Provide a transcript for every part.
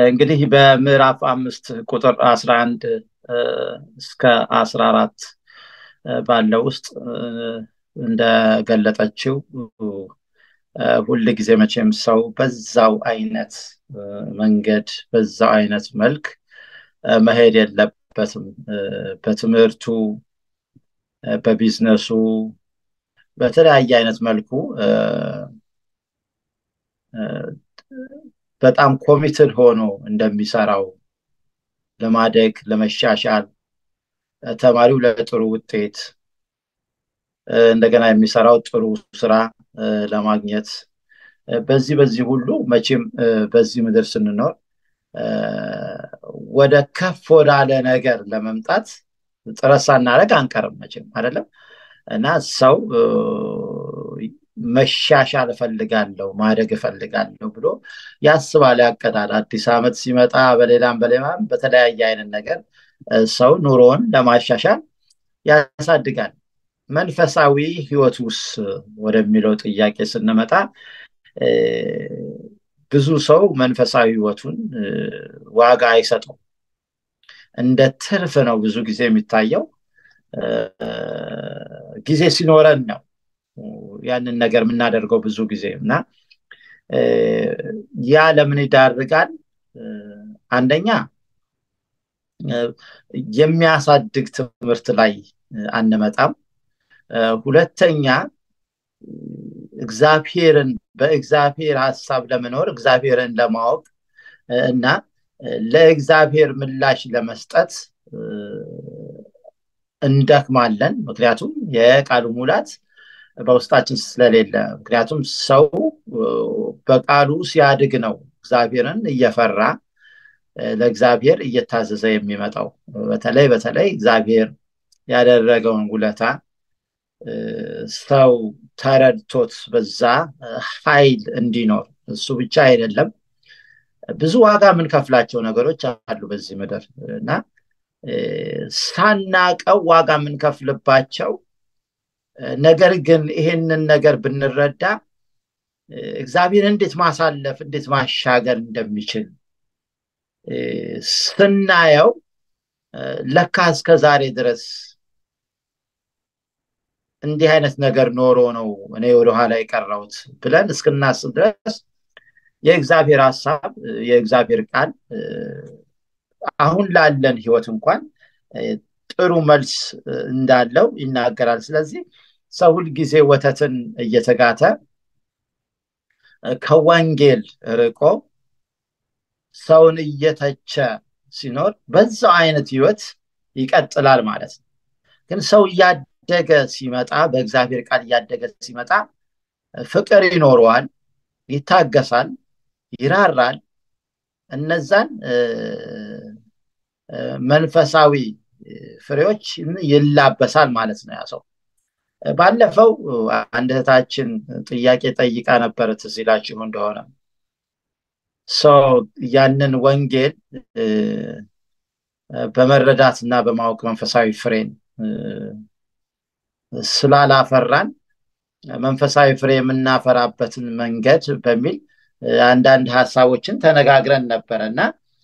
እንግዲህ በምዕራፍ አምስት ቁጥር አስራ አንድ እስከ አስራ አራት ባለው ውስጥ እንደገለጠችው ሁል ጊዜ መቼም ሰው በዛው አይነት መንገድ በዛው አይነት መልክ መሄድ የለበትም። በትምህርቱ፣ በቢዝነሱ፣ በተለያየ አይነት መልኩ በጣም ኮሚትድ ሆኖ እንደሚሰራው ለማደግ ለመሻሻል ተማሪው ለጥሩ ውጤት እንደገና የሚሰራው ጥሩ ስራ ለማግኘት በዚህ በዚህ ሁሉ መቼም በዚህ ምድር ስንኖር ወደ ከፍ ወዳለ ነገር ለመምጣት ጥረት ሳናደርግ አንቀርም መቼም አይደለም እና ሰው መሻሻል እፈልጋለሁ ማደግ እፈልጋለሁ ብሎ ያስባል ያቀዳል አዲስ ዓመት ሲመጣ በሌላም በሌላም በተለያየ አይነት ነገር ሰው ኑሮውን ለማሻሻል ያሳድጋል መንፈሳዊ ህይወት ውስጥ ወደሚለው ጥያቄ ስንመጣ ብዙ ሰው መንፈሳዊ ህይወቱን ዋጋ አይሰጠው እንደ ትርፍ ነው ብዙ ጊዜ የሚታየው ጊዜ ሲኖረን ነው ያንን ነገር የምናደርገው ብዙ ጊዜ እና ያ ለምን ይዳርጋል አንደኛ የሚያሳድግ ትምህርት ላይ አንመጣም ሁለተኛ እግዚአብሔርን በእግዚአብሔር ሀሳብ ለመኖር እግዚአብሔርን ለማወቅ እና ለእግዚአብሔር ምላሽ ለመስጠት እንደክማለን ምክንያቱም የቃሉ ሙላት በውስጣችን ስለሌለ ምክንያቱም ሰው በቃሉ ሲያድግ ነው እግዚአብሔርን እየፈራ ለእግዚአብሔር እየታዘዘ የሚመጣው በተለይ በተለይ እግዚአብሔር ያደረገውን ውለታ ሰው ተረድቶት በዛ ኃይል እንዲኖር እሱ ብቻ አይደለም ብዙ ዋጋ የምንከፍላቸው ነገሮች አሉ በዚህ ምድር እና ሳናቀው ዋጋ የምንከፍልባቸው ነገር ግን ይሄንን ነገር ብንረዳ እግዚአብሔር እንዴት ማሳለፍ እንዴት ማሻገር እንደሚችል ስናየው ለካ እስከ ዛሬ ድረስ እንዲህ አይነት ነገር ኖሮ ነው እኔ ወደኋላ የቀረውት ብለን እስክናስብ ድረስ የእግዚአብሔር ሀሳብ የእግዚአብሔር ቃል አሁን ላለን ህይወት እንኳን ጥሩ መልስ እንዳለው ይናገራል ስለዚህ ሰው ሁልጊዜ ወተትን እየተጋተ ከወንጌል ርቆ ሰውን እየተቸ ሲኖር በዛው አይነት ህይወት ይቀጥላል ማለት ነው ግን ሰው እያደገ ሲመጣ በእግዚአብሔር ቃል እያደገ ሲመጣ ፍቅር ይኖረዋል ይታገሳል ይራራል እነዛን መንፈሳዊ ፍሬዎች ይላበሳል ማለት ነው ያ ሰው ባለፈው አንድ ጥያቄ ጠይቃ ነበር ትዝ ይላችሁ እንደሆነ ያንን ወንጌል በመረዳት እና በማወቅ መንፈሳዊ ፍሬን ስላላፈራን መንፈሳዊ ፍሬ የምናፈራበትን መንገድ በሚል አንዳንድ ሀሳቦችን ተነጋግረን ነበረ እና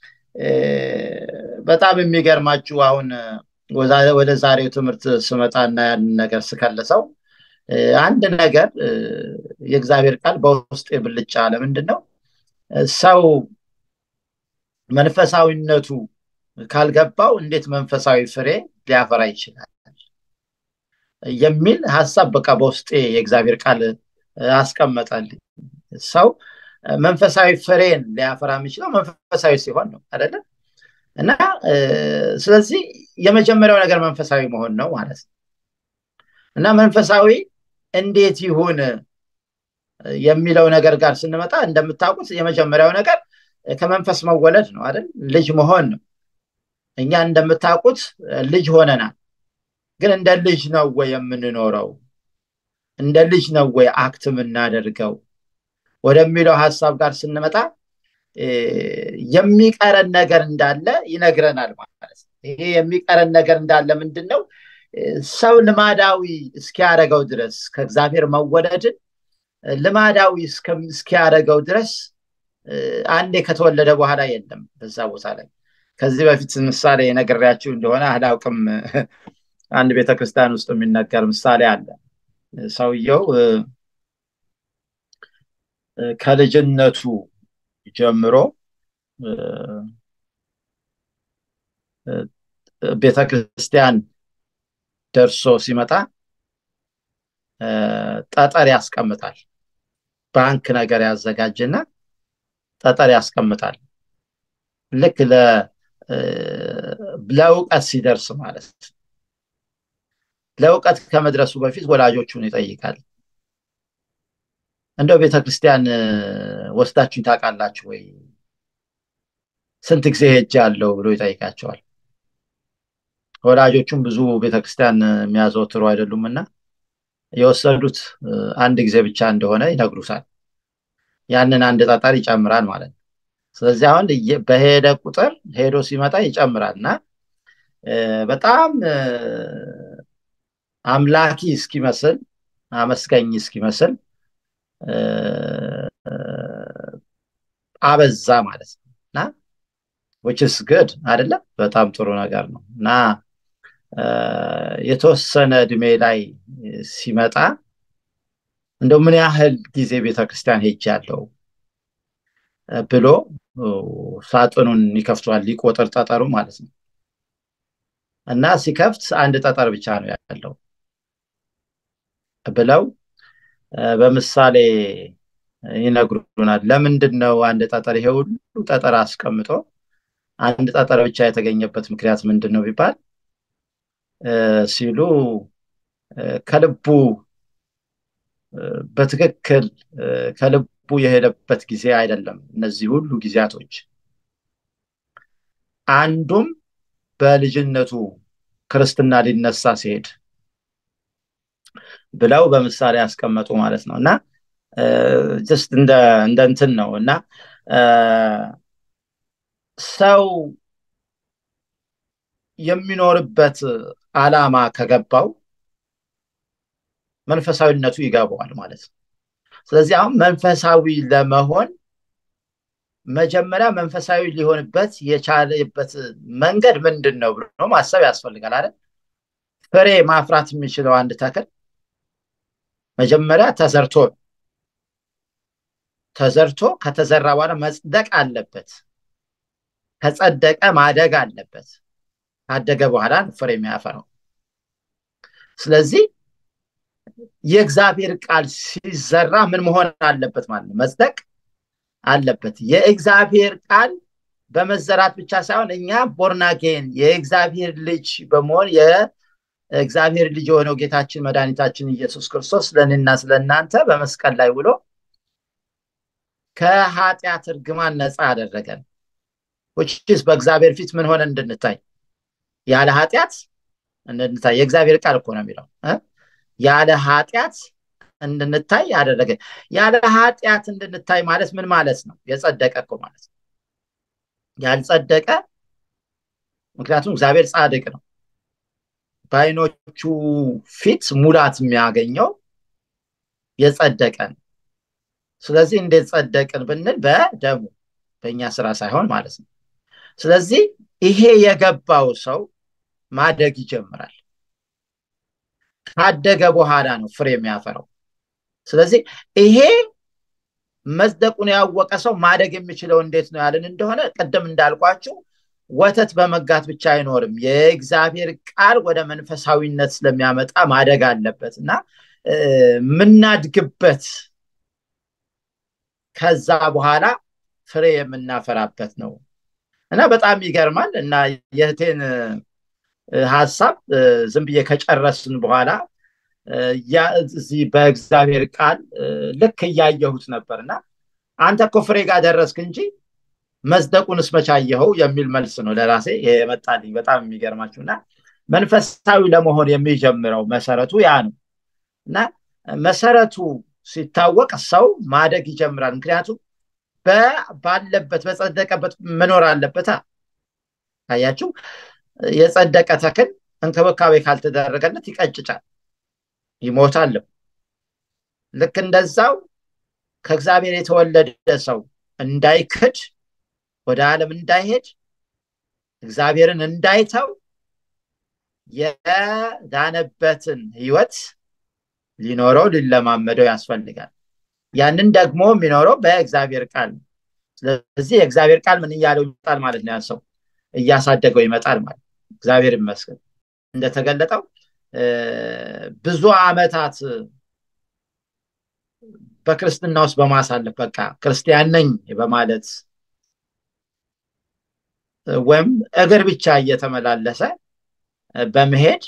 በጣም የሚገርማችሁ አሁን ወደ ዛሬው ትምህርት ስመጣና ያንን ነገር ስከልሰው አንድ ነገር የእግዚአብሔር ቃል በውስጥ የብልጫ ለምንድን ነው ሰው መንፈሳዊነቱ ካልገባው እንዴት መንፈሳዊ ፍሬ ሊያፈራ ይችላል የሚል ሀሳብ በቃ በውስጤ የእግዚአብሔር ቃል አስቀመጠልኝ ሰው መንፈሳዊ ፍሬን ሊያፈራ የሚችለው መንፈሳዊ ሲሆን ነው አይደለም እና ስለዚህ የመጀመሪያው ነገር መንፈሳዊ መሆን ነው ማለት ነው እና መንፈሳዊ እንዴት ይሁን የሚለው ነገር ጋር ስንመጣ እንደምታውቁት የመጀመሪያው ነገር ከመንፈስ መወለድ ነው አይደል ልጅ መሆን ነው እኛ እንደምታውቁት ልጅ ሆነናል ግን እንደ ልጅ ነው ወይ የምንኖረው እንደ ልጅ ነው ወይ አክት የምናደርገው ወደሚለው ሀሳብ ጋር ስንመጣ የሚቀረን ነገር እንዳለ ይነግረናል ማለት ነው ይሄ የሚቀረን ነገር እንዳለ ምንድን ነው ሰው ልማዳዊ እስኪያደረገው ድረስ ከእግዚአብሔር መወለድን ልማዳዊ እስኪያደረገው ድረስ አንዴ ከተወለደ በኋላ የለም በዛ ቦታ ላይ ከዚህ በፊት ምሳሌ ነግሬያችሁ እንደሆነ አላውቅም አንድ ቤተክርስቲያን ውስጥ የሚነገር ምሳሌ አለ ሰውየው ከልጅነቱ ጀምሮ ቤተክርስቲያን ደርሶ ሲመጣ ጠጠር ያስቀምጣል ባንክ ነገር ያዘጋጅና ጠጠር ያስቀምጣል ልክ ለእውቀት ሲደርስ ማለት ለእውቀት ከመድረሱ በፊት ወላጆቹን ይጠይቃል እንደው ቤተክርስቲያን ወስዳችሁኝ ታውቃላችሁ ወይ ስንት ጊዜ ሄጅ አለው ብሎ ይጠይቃቸዋል ወላጆቹም ብዙ ቤተክርስቲያን የሚያዘወትሩ አይደሉም እና የወሰዱት አንድ ጊዜ ብቻ እንደሆነ ይነግሩታል ያንን አንድ ጠጠር ይጨምራል ማለት ነው ስለዚህ አሁን በሄደ ቁጥር ሄዶ ሲመጣ ይጨምራል እና በጣም አምላኪ እስኪመስል አመስገኝ እስኪመስል አበዛ ማለት ነው እና ዊችስ ግድ አይደለም በጣም ጥሩ ነገር ነው እና የተወሰነ እድሜ ላይ ሲመጣ እንደው ምን ያህል ጊዜ ቤተክርስቲያን ሄጅ ያለው ብሎ ሳጥኑን ይከፍቷል ሊቆጥር ጠጠሩ ማለት ነው እና ሲከፍት አንድ ጠጠር ብቻ ነው ያለው ብለው በምሳሌ ይነግሩናል ለምንድን ነው አንድ ጠጠር ይሄ ሁሉ ጠጠር አስቀምጦ አንድ ጠጠር ብቻ የተገኘበት ምክንያት ምንድን ነው ቢባል ሲሉ ከልቡ በትክክል ከልቡ የሄደበት ጊዜ አይደለም እነዚህ ሁሉ ጊዜያቶች አንዱም በልጅነቱ ክርስትና ሊነሳ ሲሄድ ብለው በምሳሌ ያስቀመጡ ማለት ነው እና ጀስት እንደ እንትን ነው እና ሰው የሚኖርበት አላማ ከገባው መንፈሳዊነቱ ይገባዋል ማለት ነው ስለዚህ አሁን መንፈሳዊ ለመሆን መጀመሪያ መንፈሳዊ ሊሆንበት የቻለበት መንገድ ምንድን ነው ብሎ ማሰብ ያስፈልጋል አይደል ፍሬ ማፍራት የሚችለው አንድ ተክል መጀመሪያ ተዘርቶ ተዘርቶ ከተዘራ በኋላ መጽደቅ አለበት ከጸደቀ ማደግ አለበት ካደገ በኋላ ፍሬ የሚያፈራው ስለዚህ የእግዚአብሔር ቃል ሲዘራ ምን መሆን አለበት ማለት ነው መጽደቅ አለበት የእግዚአብሔር ቃል በመዘራት ብቻ ሳይሆን እኛ ቦርናጌን የእግዚአብሔር ልጅ በመሆን የእግዚአብሔር ልጅ የሆነው ጌታችን መድኃኒታችን ኢየሱስ ክርስቶስ ስለእኔና ስለእናንተ በመስቀል ላይ ውሎ ከኃጢአት እርግማን ነፃ አደረገን ውችስ በእግዚአብሔር ፊት ምን ሆነ እንድንታይ ያለ ኃጢአት እንድንታይ የእግዚአብሔር ቃል እኮ ነው የሚለው ያለ ኃጢአት እንድንታይ ያደረገ ያለ ኃጢአት እንድንታይ ማለት ምን ማለት ነው የጸደቀ እኮ ማለት ነው ያልጸደቀ ምክንያቱም እግዚአብሔር ጻድቅ ነው በአይኖቹ ፊት ሙላት የሚያገኘው የጸደቀን ስለዚህ እንዴት ጸደቅን ብንል በደሙ በእኛ ስራ ሳይሆን ማለት ነው ስለዚህ ይሄ የገባው ሰው ማደግ ይጀምራል ካደገ በኋላ ነው ፍሬ የሚያፈራው ስለዚህ ይሄ መጽደቁን ያወቀ ሰው ማደግ የሚችለው እንዴት ነው ያለን እንደሆነ ቅድም እንዳልኳቸው ወተት በመጋት ብቻ አይኖርም የእግዚአብሔር ቃል ወደ መንፈሳዊነት ስለሚያመጣ ማደግ አለበት እና የምናድግበት ከዛ በኋላ ፍሬ የምናፈራበት ነው እና በጣም ይገርማል እና የህቴን ሀሳብ ዝም ብዬ ከጨረስን በኋላ እዚህ በእግዚአብሔር ቃል ልክ እያየሁት ነበር እና አንተ እኮ ፍሬ ጋር ደረስክ እንጂ መጽደቁንስ መቻየኸው የሚል መልስ ነው ለራሴ የመጣልኝ በጣም የሚገርማችሁ እና መንፈሳዊ ለመሆን የሚጀምረው መሰረቱ ያ ነው እና መሰረቱ ሲታወቅ ሰው ማደግ ይጀምራል ምክንያቱም ባለበት በጸደቀበት መኖር አለበታ አያችሁ የጸደቀ ተክል እንክብካቤ ካልተደረገለት ይቀጭጫል ይሞታልም ልክ እንደዛው ከእግዚአብሔር የተወለደ ሰው እንዳይክድ ወደ ዓለም እንዳይሄድ እግዚአብሔርን እንዳይተው የዳነበትን ህይወት ሊኖረው ሊለማመደው ያስፈልጋል ያንን ደግሞ የሚኖረው በእግዚአብሔር ቃል ስለዚህ የእግዚአብሔር ቃል ምን እያለው ይመጣል ማለት ነው ያሰው እያሳደገው ይመጣል ማለት እግዚአብሔር ይመስገን እንደተገለጠው ብዙ አመታት በክርስትና ውስጥ በማሳለፍ በቃ ክርስቲያን ነኝ በማለት ወይም እግር ብቻ እየተመላለሰ በመሄድ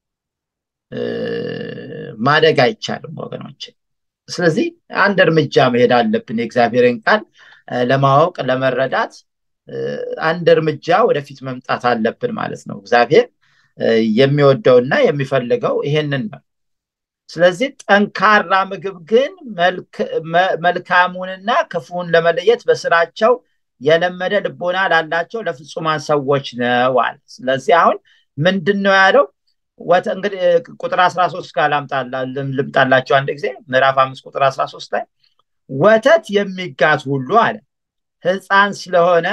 ማደግ አይቻልም ወገኖች ስለዚህ አንድ እርምጃ መሄድ አለብን የእግዚአብሔርን ቃል ለማወቅ ለመረዳት አንድ እርምጃ ወደፊት መምጣት አለብን ማለት ነው እግዚአብሔር የሚወደውና የሚፈልገው ይሄንን ነው ስለዚህ ጠንካራ ምግብ ግን መልካሙንና ክፉን ለመለየት በስራቸው የለመደ ልቦና ላላቸው ለፍጹማን ሰዎች ነው አለ ስለዚህ አሁን ምንድን ነው ያለው እንግዲህ ቁጥር 13 ጋር ልምጣላቸው አንድ ጊዜ ምዕራፍ አምስት ቁጥር 13 ላይ ወተት የሚጋት ሁሉ አለ ህፃን ስለሆነ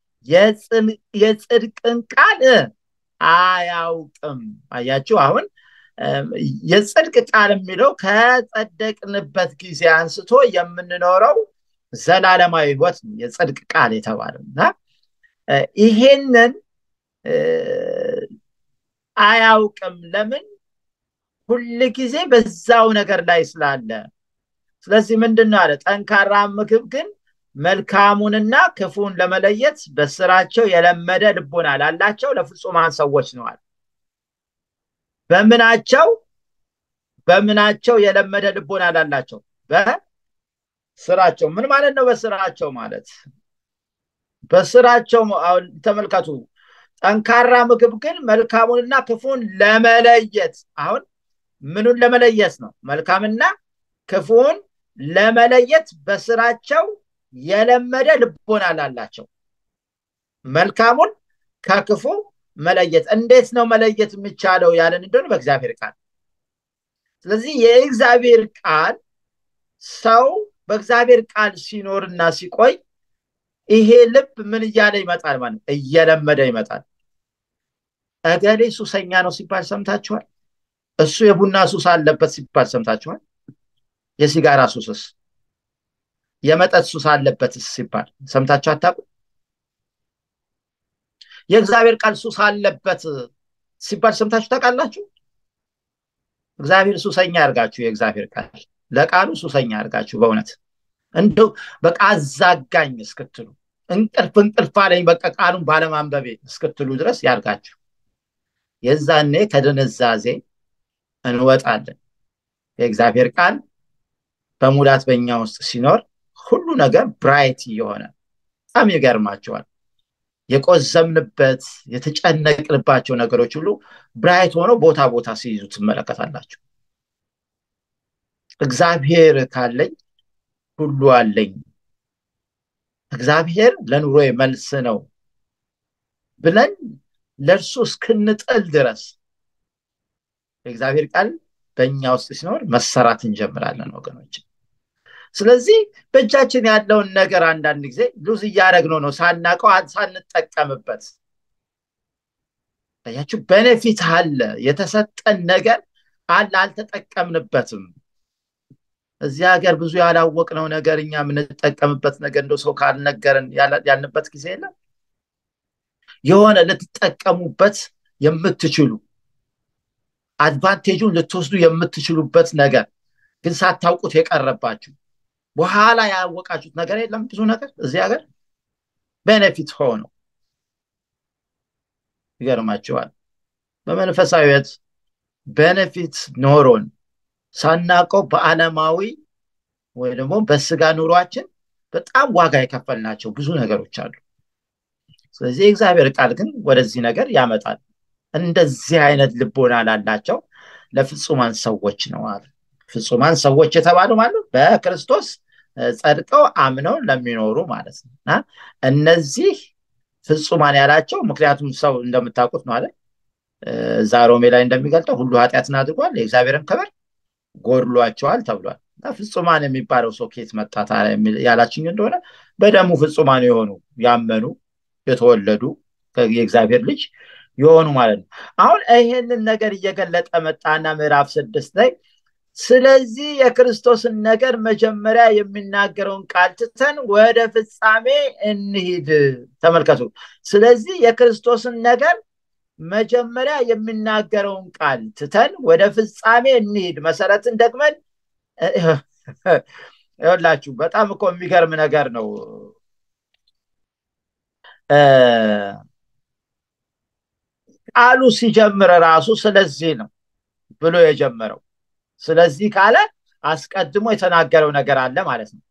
የጽድቅን ቃል አያውቅም አያችሁ አሁን የጽድቅ ቃል የሚለው ከጸደቅንበት ጊዜ አንስቶ የምንኖረው ዘላለማዊ ህይወት ነው የጽድቅ ቃል የተባለው እና ይሄንን አያውቅም ለምን ሁል ጊዜ በዛው ነገር ላይ ስላለ ስለዚህ ምንድን ነው አለ ጠንካራ ምግብ ግን መልካሙንና ክፉን ለመለየት በስራቸው የለመደ ልቦና ላላቸው ለፍጹማን ሰዎች ነዋል በምናቸው በምናቸው የለመደ ልቦና ላላቸው በስራቸው ምን ማለት ነው በስራቸው ማለት በስራቸው ተመልከቱ ጠንካራ ምግብ ግን መልካሙንና ክፉን ለመለየት አሁን ምኑን ለመለየት ነው መልካምና ክፉን ለመለየት በስራቸው የለመደ ልቦና ላላቸው መልካሙን ከክፉ መለየት እንዴት ነው መለየት የሚቻለው ያለን እንደሆነ በእግዚአብሔር ቃል ስለዚህ የእግዚአብሔር ቃል ሰው በእግዚአብሔር ቃል ሲኖርና ሲቆይ ይሄ ልብ ምን እያለ ይመጣል ማለት እየለመደ ይመጣል እገሌ ሱሰኛ ነው ሲባል ሰምታችኋል እሱ የቡና ሱስ አለበት ሲባል ሰምታችኋል የሲጋራ ሱስስ የመጠጥ ሱስ አለበት ሲባል ሰምታችሁ አታቁ የእግዚአብሔር ቃል ሱስ አለበት ሲባል ሰምታችሁ ታውቃላችሁ እግዚአብሔር ሱሰኛ ያርጋችሁ የእግዚአብሔር ቃል ለቃሉ ሱሰኛ ያርጋችሁ በእውነት እንደው በቃ አዛጋኝ እስክትሉ እንቅልፍ እንቅልፍ አለኝ በቃ ቃሉን ባለማንበቤ እስክትሉ ድረስ ያርጋችሁ የዛኔ ከድንዛዜ እንወጣለን የእግዚአብሔር ቃል በሙላት በእኛ ውስጥ ሲኖር ሁሉ ነገር ብራይት እየሆነ በጣም ይገርማቸዋል የቆዘምንበት የተጨነቅንባቸው ነገሮች ሁሉ ብራይት ሆነው ቦታ ቦታ ሲይዙ ትመለከታላችሁ እግዚአብሔር ካለኝ ሁሉ አለኝ እግዚአብሔር ለኑሮ መልስ ነው ብለን ለእርሱ እስክንጥል ድረስ የእግዚአብሔር ቃል በእኛ ውስጥ ሲኖር መሰራት እንጀምራለን ወገኖች ስለዚህ በእጃችን ያለውን ነገር አንዳንድ ጊዜ ሉዝ እያደረግነው ነው ሳናቀው ሳንጠቀምበት ያችሁ በነፊት አለ የተሰጠን ነገር አለ አልተጠቀምንበትም እዚህ ሀገር ብዙ ያላወቅነው ነገር እኛ የምንጠቀምበት ነገር እንደ ሰው ካልነገረን ያልንበት ጊዜ የለም የሆነ ልትጠቀሙበት የምትችሉ አድቫንቴጁን ልትወስዱ የምትችሉበት ነገር ግን ሳታውቁት የቀረባችሁ በኋላ ያወቃችሁት ነገር የለም ብዙ ነገር እዚህ ሀገር ቤኔፊት ሆነው ይገርማቸዋል በመንፈሳዊት ቤኔፊት ኖሮን ሳናቀው በአለማዊ ወይ ደግሞ በስጋ ኑሯችን በጣም ዋጋ የከፈልናቸው ብዙ ነገሮች አሉ ስለዚህ የእግዚአብሔር ቃል ግን ወደዚህ ነገር ያመጣል እንደዚህ አይነት ልቦና ላላቸው ለፍጹማን ሰዎች ነው አለ ፍጹማን ሰዎች የተባሉ ማለት በክርስቶስ ጸድቀው አምነው ለሚኖሩ ማለት ነው እና እነዚህ ፍጹማን ያላቸው ምክንያቱም ሰው እንደምታውቁት ማለት እዛ ሮሜ ላይ እንደሚገልጠው ሁሉ ኃጢአትን አድርጓል የእግዚአብሔርን ክብር ጎድሏቸዋል ተብሏል ፍጹማን የሚባለው ሰው ከየት መጣ ያላችኝ እንደሆነ በደሙ ፍጹማን የሆኑ ያመኑ የተወለዱ የእግዚአብሔር ልጅ የሆኑ ማለት ነው አሁን ይህንን ነገር እየገለጠ መጣና ምዕራፍ ስድስት ላይ ስለዚህ የክርስቶስን ነገር መጀመሪያ የሚናገረውን ቃል ትተን ወደ ፍጻሜ እንሂድ ተመልከቱ ስለዚህ የክርስቶስን ነገር መጀመሪያ የሚናገረውን ቃል ትተን ወደ ፍጻሜ እንሂድ መሰረትን ደግመን ይላችሁ በጣም እኮ የሚገርም ነገር ነው ቃሉ ሲጀምር ራሱ ስለዚህ ነው ብሎ የጀመረው ስለዚህ ካለ አስቀድሞ የተናገረው ነገር አለ ማለት ነው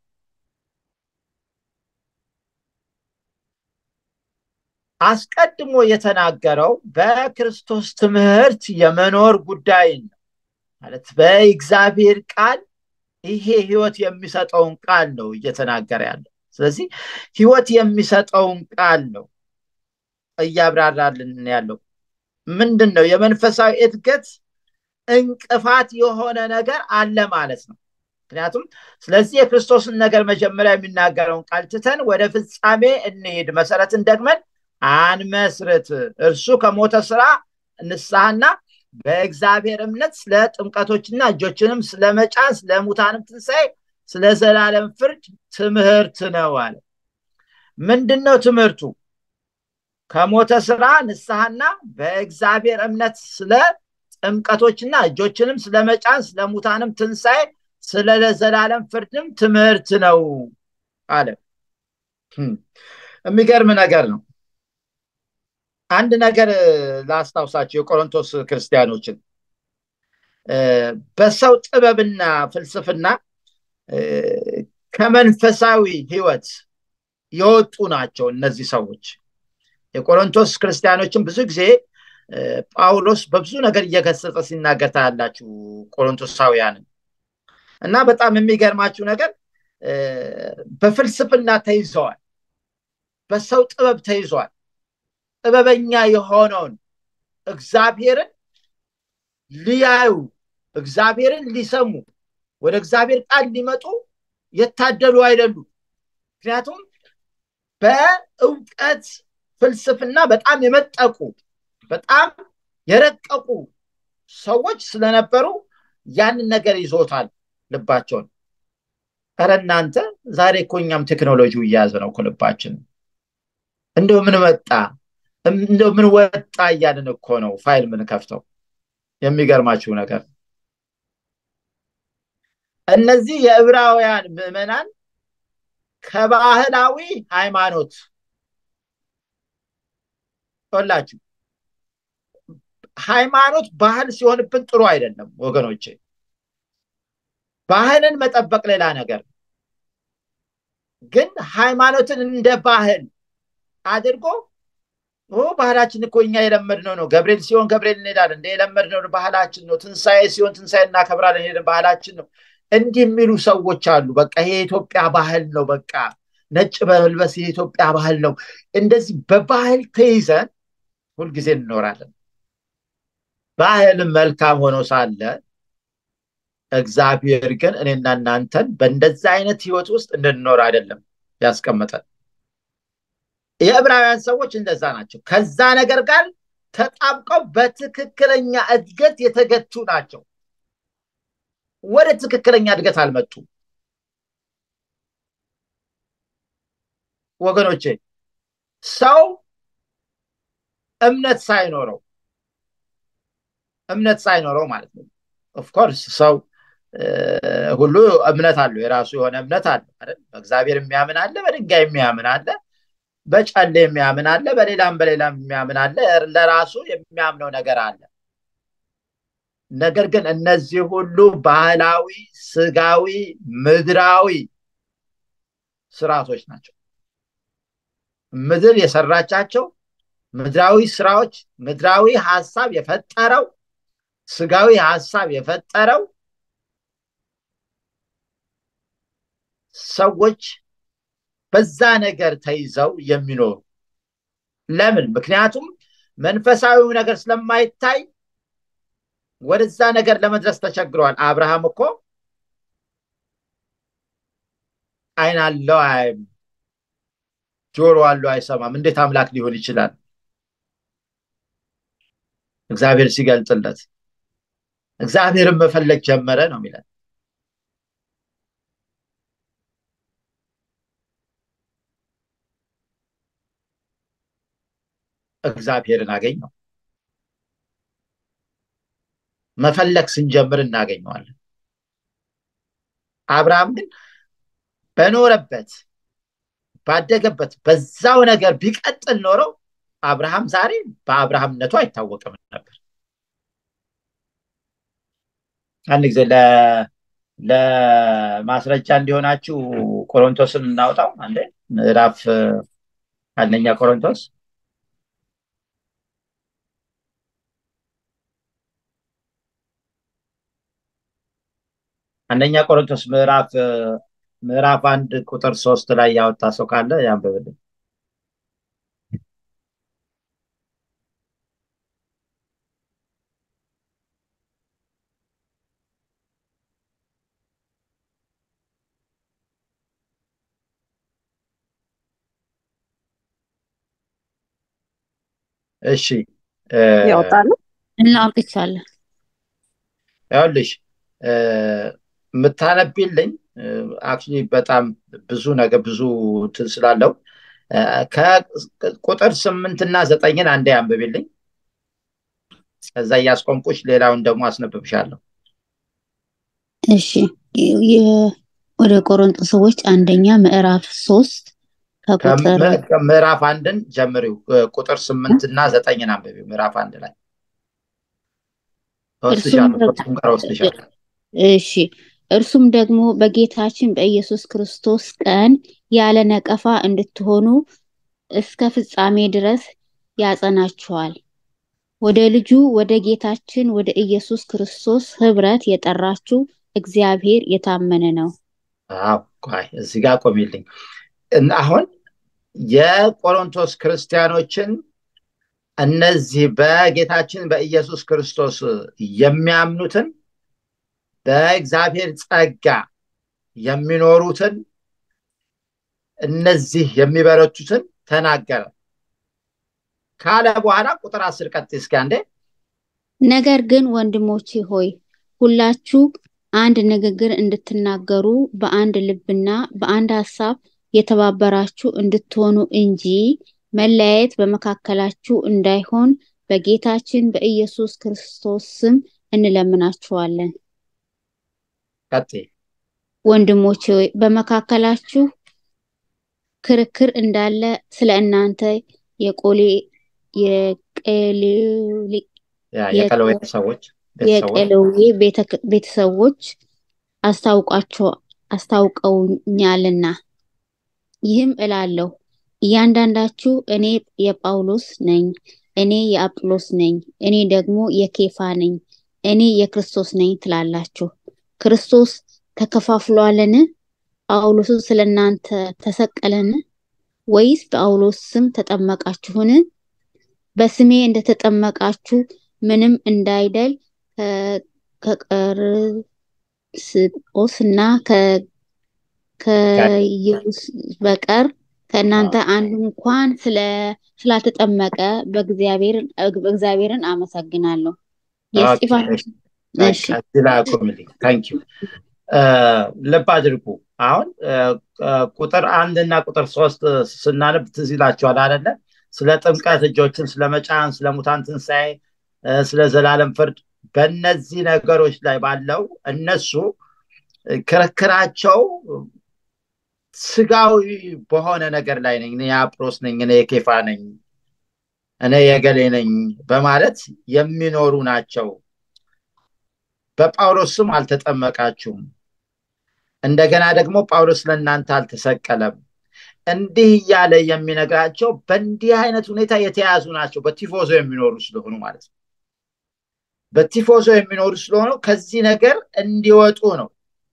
አስቀድሞ የተናገረው በክርስቶስ ትምህርት የመኖር ጉዳይን ነው ማለት በእግዚአብሔር ቃል ይሄ ህይወት የሚሰጠውን ቃል ነው እየተናገረ ያለው ስለዚህ ህይወት የሚሰጠውን ቃል ነው እያብራራልን ያለው ምንድን ነው የመንፈሳዊ እድገት እንቅፋት የሆነ ነገር አለ ማለት ነው ምክንያቱም ስለዚህ የክርስቶስን ነገር መጀመሪያ የሚናገረውን ቃል ትተን ወደ ፍጻሜ እንሄድ መሰረትን ደግመን አንመስርት እርሱ ከሞተ ስራ ንስሐና በእግዚአብሔር እምነት ስለ ጥምቀቶችና እጆችንም ስለመጫን ስለ ሙታንም ትንሣኤ ስለ ዘላለም ፍርድ ትምህርት ነው አለ ምንድን ነው ትምህርቱ ከሞተ ስራ ንስሐና በእግዚአብሔር እምነት ስለ ጥምቀቶችና እጆችንም ስለመጫን ስለ ሙታንም ትንሣኤ ስለ ዘላለም ፍርድም ትምህርት ነው አለ የሚገርም ነገር ነው አንድ ነገር ላስታውሳቸው የቆሮንቶስ ክርስቲያኖችን በሰው ጥበብና ፍልስፍና ከመንፈሳዊ ህይወት የወጡ ናቸው እነዚህ ሰዎች የቆሮንቶስ ክርስቲያኖችን ብዙ ጊዜ ጳውሎስ በብዙ ነገር እየገሰጸ ሲናገር ታያላችሁ ቆሮንቶሳውያንን እና በጣም የሚገርማችሁ ነገር በፍልስፍና ተይዘዋል በሰው ጥበብ ተይዘዋል ጥበበኛ የሆነውን እግዚአብሔርን ሊያዩ እግዚአብሔርን ሊሰሙ ወደ እግዚአብሔር ቃል ሊመጡ የታደሉ አይደሉም ምክንያቱም በእውቀት ፍልስፍና በጣም የመጠቁ በጣም የረቀቁ ሰዎች ስለነበሩ ያንን ነገር ይዞታል ልባቸውን ረ እናንተ ዛሬ እኮ እኛም ቴክኖሎጂው እያያዘ ነው ልባችን እንደው ምን መጣ እንደው ምን ወጣ እያልን እኮ ነው ፋይል ምን ከፍተው የሚገርማችሁ ነገር እነዚህ የዕብራውያን ምዕመናን ከባህላዊ ሃይማኖት ላችሁ ሃይማኖት ባህል ሲሆንብን ጥሩ አይደለም ወገኖቼ ባህልን መጠበቅ ሌላ ነገር ግን ሃይማኖትን እንደ ባህል አድርጎ ባህላችን እኮ እኛ የለመድነው ነው ገብርኤል ሲሆን ገብርኤል እንሄዳለን እንደ የለመድነው ባህላችን ነው ትንሣኤ ሲሆን ትንሣኤ እናከብራለን ሄደን ባህላችን ነው እንዲህ የሚሉ ሰዎች አሉ በቃ ይሄ የኢትዮጵያ ባህል ነው በቃ ነጭ በመልበስ የኢትዮጵያ ባህል ነው እንደዚህ በባህል ተይዘን ሁልጊዜ እንኖራለን ባህልም መልካም ሆኖ ሳለ እግዚአብሔር ግን እኔና እናንተን በእንደዚ አይነት ህይወት ውስጥ እንድንኖር አይደለም ያስቀመጠን የዕብራውያን ሰዎች እንደዛ ናቸው ከዛ ነገር ጋር ተጣብቀው በትክክለኛ እድገት የተገቱ ናቸው ወደ ትክክለኛ እድገት አልመጡም ወገኖቼ ሰው እምነት ሳይኖረው እምነት ሳይኖረው ማለት ነው ኦፍኮርስ ሰው ሁሉ እምነት አለው የራሱ የሆነ እምነት አለ በእግዚአብሔር የሚያምን አለ በድንጋይ የሚያምን አለ በጨሌ የሚያምን አለ በሌላም በሌላም የሚያምን አለ ለራሱ የሚያምነው ነገር አለ ነገር ግን እነዚህ ሁሉ ባህላዊ ስጋዊ ምድራዊ ስርዓቶች ናቸው ምድር የሰራቻቸው ምድራዊ ስራዎች ምድራዊ ሀሳብ የፈጠረው ስጋዊ ሀሳብ የፈጠረው ሰዎች በዛ ነገር ተይዘው የሚኖሩ ለምን ምክንያቱም መንፈሳዊው ነገር ስለማይታይ ወደዛ ነገር ለመድረስ ተቸግረዋል አብርሃም እኮ አይን አለው አያይም፣ ጆሮ አለው አይሰማም፣ እንዴት አምላክ ሊሆን ይችላል? እግዚአብሔር ሲገልጥለት እግዚአብሔርን መፈለግ ጀመረ ነው የሚለን። እግዚአብሔርን አገኘው። መፈለግ ስንጀምር እናገኘዋለን። አብርሃም ግን በኖረበት ባደገበት በዛው ነገር ቢቀጥል ኖረው አብርሃም ዛሬ በአብርሃምነቱ አይታወቅም ነበር። አንድ ጊዜ ለማስረጃ እንዲሆናችሁ ቆሮንቶስን እናውጣው። አንዴ ምዕራፍ አንደኛ ቆሮንቶስ አንደኛ ቆሮንቶስ ምዕራፍ ምዕራፍ አንድ ቁጥር ሶስት ላይ ያወጣ ሰው ካለ ያንብብልን። እሺ ያወጣሉ እናውቅቻለን። ይኸውልሽ የምታነቢልኝ አክቹዋሊ በጣም ብዙ ነገር ብዙ እንትን ስላለው ከቁጥር ስምንት እና ዘጠኝን አንዴ አንብቢልኝ። ከዛ እያስቆምኩሽ ሌላውን ደግሞ አስነብብሻለሁ። እሺ ወደ ቆሮንጦስ ሰዎች አንደኛ ምዕራፍ ሶስት ከቁጥር ምዕራፍ አንድን ጀምሪው ቁጥር ስምንት እና ዘጠኝን አንብቢው። ምዕራፍ አንድ ላይ ወስድሻለሁ፣ ከቁጥሩም ጋር ወስድሻለሁ። እሺ እርሱም ደግሞ በጌታችን በኢየሱስ ክርስቶስ ቀን ያለ ነቀፋ እንድትሆኑ እስከ ፍጻሜ ድረስ ያጸናችኋል። ወደ ልጁ ወደ ጌታችን ወደ ኢየሱስ ክርስቶስ ህብረት የጠራችሁ እግዚአብሔር የታመነ ነው። አዎ ቆይ እዚህ ጋር ቆሚልኝ። አሁን የቆሮንቶስ ክርስቲያኖችን እነዚህ በጌታችን በኢየሱስ ክርስቶስ የሚያምኑትን በእግዚአብሔር ጸጋ የሚኖሩትን እነዚህ የሚበረቱትን ተናገረ ካለ በኋላ ቁጥር አስር ቀጥ እስኪ አንዴ ነገር ግን ወንድሞቼ ሆይ ሁላችሁ አንድ ንግግር እንድትናገሩ በአንድ ልብና በአንድ ሀሳብ የተባበራችሁ እንድትሆኑ እንጂ መለያየት በመካከላችሁ እንዳይሆን በጌታችን በኢየሱስ ክርስቶስ ስም እንለምናችኋለን። ቀጥይ። ወንድሞቼ ሆይ በመካከላችሁ ክርክር እንዳለ ስለ እናንተ የቆሌ የቀለዌ ሰዎች የቀለዌ ቤተሰቦች አስታውቋቸው አስታውቀውኛልና ይህም እላለሁ እያንዳንዳችሁ እኔ የጳውሎስ ነኝ፣ እኔ የአጵሎስ ነኝ፣ እኔ ደግሞ የኬፋ ነኝ፣ እኔ የክርስቶስ ነኝ ትላላችሁ። ክርስቶስ ተከፋፍሏልን? ጳውሎስ ስለ እናንተ ተሰቀለን? ወይስ በጳውሎስ ስም ተጠመቃችሁን? በስሜ እንደተጠመቃችሁ ምንም እንዳይደል ከቀርስጶስ እና ከኢየሱስ በቀር ከእናንተ አንዱ እንኳን ስላልተጠመቀ በእግዚአብሔርን አመሰግናለሁ። ልብ አድርጉ። አሁን ቁጥር አንድ እና ቁጥር ሶስት ስናነብ ትዝ ይላችኋል አይደለ? ስለ ጥምቀት እጆችን ስለ መጫን፣ ስለ ሙታን ትንሣኤ፣ ስለ ዘላለም ፍርድ በእነዚህ ነገሮች ላይ ባለው እነሱ ክርክራቸው ስጋዊ በሆነ ነገር ላይ ነኝ፣ እኔ የአጵሎስ ነኝ፣ እኔ የኬፋ ነኝ፣ እኔ የገሌ ነኝ በማለት የሚኖሩ ናቸው። በጳውሎስ ስም አልተጠመቃችሁም። እንደገና ደግሞ ጳውሎስ ለእናንተ አልተሰቀለም። እንዲህ እያለ የሚነግራቸው በእንዲህ አይነት ሁኔታ የተያዙ ናቸው። በቲፎዞ የሚኖሩ ስለሆኑ ማለት ነው። በቲፎዞ የሚኖሩ ስለሆኑ ከዚህ ነገር እንዲወጡ ነው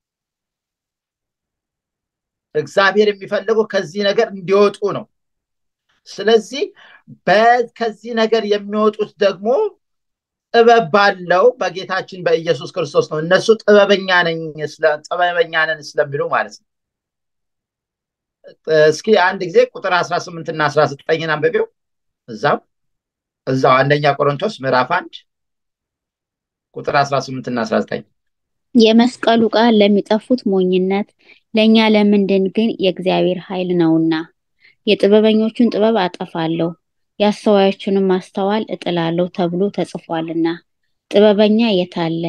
እግዚአብሔር የሚፈልገው ከዚህ ነገር እንዲወጡ ነው። ስለዚህ ከዚህ ነገር የሚወጡት ደግሞ ጥበብ ባለው በጌታችን በኢየሱስ ክርስቶስ ነው። እነሱ ጥበበኛ ነኝ ጥበበኛ ነን ስለሚሉ ማለት ነው። እስኪ አንድ ጊዜ ቁጥር አስራ ስምንት እና አስራ ዘጠኝን አንብቤው እዛው እዛው አንደኛ ቆሮንቶስ ምዕራፍ አንድ ቁጥር አስራ ስምንት እና አስራ ዘጠኝ የመስቀሉ ቃል ለሚጠፉት ሞኝነት፣ ለእኛ ለምንድን ግን የእግዚአብሔር ኃይል ነውና። የጥበበኞቹን ጥበብ አጠፋለሁ፣ የአስተዋዮቹንም ማስተዋል እጥላለሁ ተብሎ ተጽፏልና። ጥበበኛ የታለ?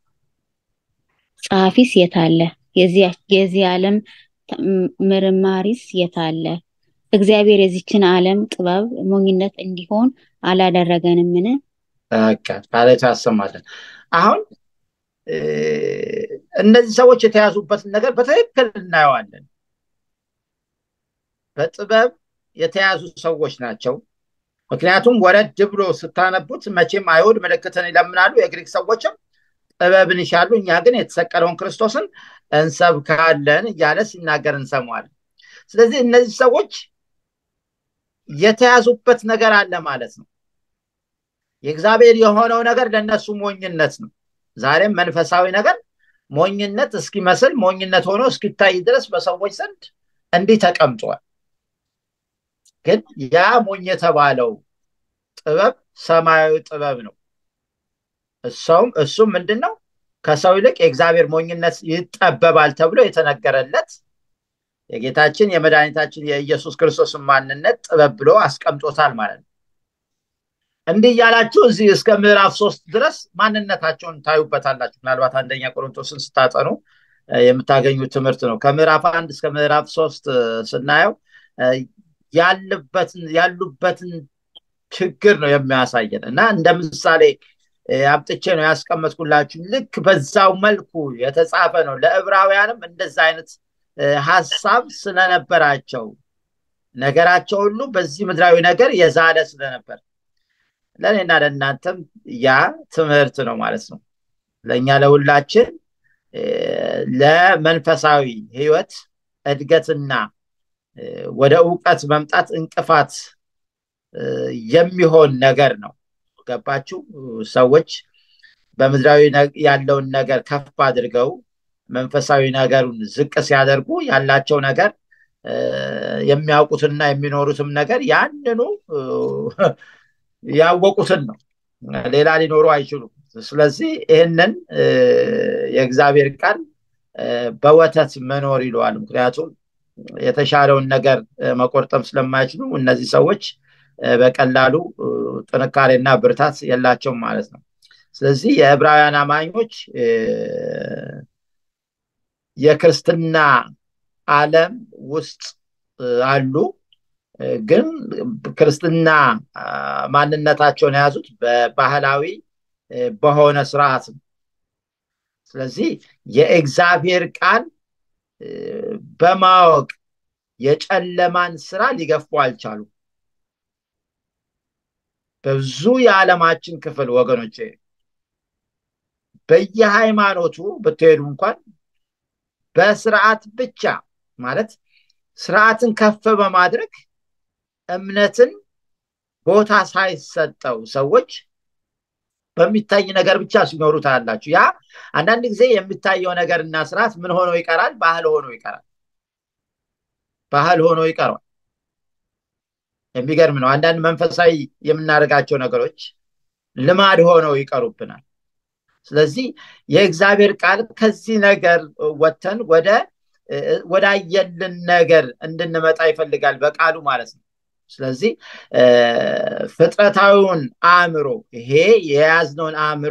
ጸሐፊስ የታለ? የዚህ ዓለም ምርማሪስ የታለ? እግዚአብሔር የዚችን ዓለም ጥበብ ሞኝነት እንዲሆን አላደረገንምን? ቃሌቱ ያሰማለን። አሁን እነዚህ ሰዎች የተያዙበትን ነገር በትክክል እናየዋለን። በጥበብ የተያዙ ሰዎች ናቸው። ምክንያቱም ወረድ ብሎ ስታነቡት መቼም አይሁድ ምልክትን ይለምናሉ፣ የግሪክ ሰዎችም ጥበብን ይሻሉ፣ እኛ ግን የተሰቀለውን ክርስቶስን እንሰብካለን እያለ ሲናገር እንሰማዋለን። ስለዚህ እነዚህ ሰዎች የተያዙበት ነገር አለ ማለት ነው። የእግዚአብሔር የሆነው ነገር ለእነሱ ሞኝነት ነው። ዛሬም መንፈሳዊ ነገር ሞኝነት እስኪመስል ሞኝነት ሆኖ እስኪታይ ድረስ በሰዎች ዘንድ እንዲህ ተቀምጧል። ግን ያ ሞኝ የተባለው ጥበብ ሰማያዊ ጥበብ ነው። እሰውም እሱም ምንድን ነው? ከሰው ይልቅ የእግዚአብሔር ሞኝነት ይጠበባል ተብሎ የተነገረለት የጌታችን የመድኃኒታችን የኢየሱስ ክርስቶስን ማንነት ጥበብ ብሎ አስቀምጦታል ማለት ነው። እንዲህ እያላችሁ እዚህ እስከ ምዕራፍ ሶስት ድረስ ማንነታቸውን ታዩበታላችሁ። ምናልባት አንደኛ ቆሮንቶስን ስታጠኑ የምታገኙት ትምህርት ነው። ከምዕራፍ አንድ እስከ ምዕራፍ ሶስት ስናየው ያሉበትን ችግር ነው የሚያሳየን እና እንደ ምሳሌ አምጥቼ ነው ያስቀመጥኩላችሁ። ልክ በዛው መልኩ የተጻፈ ነው። ለዕብራውያንም እንደዛ አይነት ሀሳብ ስለነበራቸው ነገራቸው ሁሉ በዚህ ምድራዊ ነገር የዛለ ስለነበር ለእኔና ለእናንተም ያ ትምህርት ነው ማለት ነው። ለእኛ ለሁላችን ለመንፈሳዊ ህይወት እድገትና ወደ እውቀት መምጣት እንቅፋት የሚሆን ነገር ነው። ገባችሁ? ሰዎች በምድራዊ ያለውን ነገር ከፍ አድርገው መንፈሳዊ ነገሩን ዝቅ ሲያደርጉ ያላቸው ነገር የሚያውቁትና የሚኖሩትም ነገር ያንኑ ያወቁትን ነው። ሌላ ሊኖሩ አይችሉም። ስለዚህ ይህንን የእግዚአብሔር ቃል በወተት መኖር ይለዋል። ምክንያቱም የተሻለውን ነገር መቆርጠም ስለማይችሉ እነዚህ ሰዎች በቀላሉ ጥንካሬና ብርታት የላቸውም ማለት ነው። ስለዚህ የዕብራውያን አማኞች የክርስትና ዓለም ውስጥ አሉ። ግን ክርስትና ማንነታቸውን የያዙት በባህላዊ በሆነ ስርዓት ነው። ስለዚህ የእግዚአብሔር ቃል በማወቅ የጨለማን ስራ ሊገፉ አልቻሉም። በብዙ የዓለማችን ክፍል ወገኖች በየሃይማኖቱ ብትሄዱ እንኳን በስርዓት ብቻ ማለት ስርዓትን ከፍ በማድረግ እምነትን ቦታ ሳይሰጠው ሰዎች በሚታይ ነገር ብቻ ሲኖሩ ታያላችሁ። ያ አንዳንድ ጊዜ የሚታየው ነገርና ስርዓት ምን ሆኖ ይቀራል? ባህል ሆኖ ይቀራል። ባህል ሆኖ ይቀራል። የሚገርም ነው። አንዳንድ መንፈሳዊ የምናደርጋቸው ነገሮች ልማድ ሆነው ይቀሩብናል። ስለዚህ የእግዚአብሔር ቃል ከዚህ ነገር ወጥተን ወደ ወዳየልን ነገር እንድንመጣ ይፈልጋል በቃሉ ማለት ነው። ስለዚህ ፍጥረታዊውን አእምሮ ይሄ የያዝነውን አእምሮ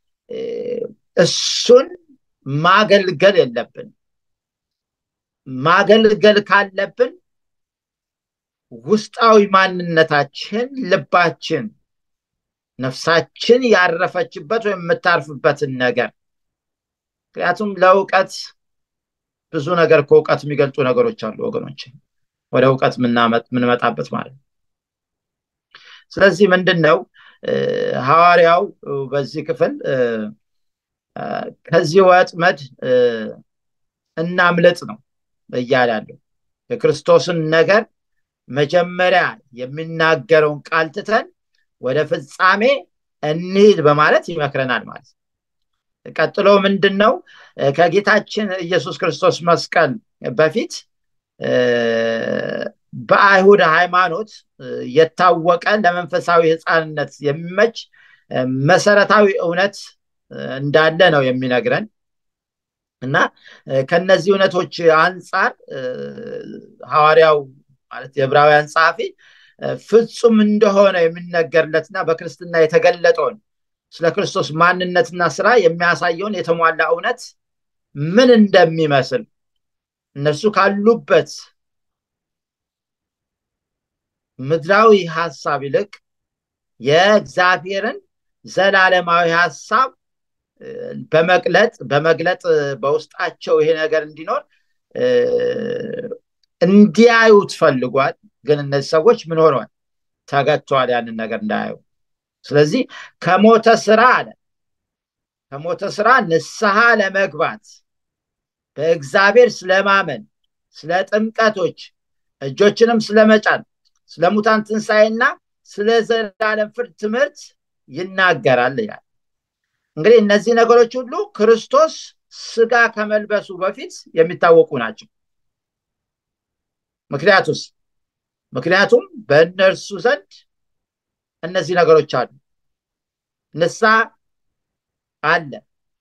እሱን ማገልገል የለብን። ማገልገል ካለብን ውስጣዊ ማንነታችን፣ ልባችን፣ ነፍሳችን ያረፈችበት ወይም የምታርፍበትን ነገር ምክንያቱም ለእውቀት ብዙ ነገር ከእውቀት የሚገልጡ ነገሮች አሉ ወገኖች፣ ወደ እውቀት የምንመጣበት ማለት ነው። ስለዚህ ምንድን ነው ሐዋርያው በዚህ ክፍል ከዚህ ወጥመድ እናምልጥ ነው እያለ ያለው የክርስቶስን ነገር መጀመሪያ የሚናገረውን ቃል ትተን ወደ ፍጻሜ እንሂድ በማለት ይመክረናል ማለት ነው። ቀጥሎ ምንድን ነው ከጌታችን ኢየሱስ ክርስቶስ መስቀል በፊት በአይሁድ ሃይማኖት የታወቀ ለመንፈሳዊ ህፃንነት የሚመች መሰረታዊ እውነት እንዳለ ነው የሚነግረን እና ከነዚህ እውነቶች አንጻር ሐዋርያው ማለት የዕብራውያን ጸሐፊ ፍጹም እንደሆነ የሚነገርለትና በክርስትና የተገለጠውን ስለ ክርስቶስ ማንነትና ስራ የሚያሳየውን የተሟላ እውነት ምን እንደሚመስል እነሱ ካሉበት ምድራዊ ሀሳብ ይልቅ የእግዚአብሔርን ዘላለማዊ ሀሳብ በመግለጥ በመግለጥ በውስጣቸው ይሄ ነገር እንዲኖር እንዲያዩት ፈልጓል ግን እነዚህ ሰዎች ምን ሆነዋል ተገጥተዋል ያንን ነገር እንዳያዩ ስለዚህ ከሞተ ስራ አለ ከሞተ ስራ ንስሐ ለመግባት በእግዚአብሔር ስለማመን ስለ ጥምቀቶች እጆችንም ስለመጫን ስለ ሙታን ትንሣኤና ስለ ዘላለም ፍርድ ትምህርት ይናገራል ይላል እንግዲህ እነዚህ ነገሮች ሁሉ ክርስቶስ ስጋ ከመልበሱ በፊት የሚታወቁ ናቸው ምክንያቱስ ምክንያቱም በእነርሱ ዘንድ እነዚህ ነገሮች አሉ ንሳ አለ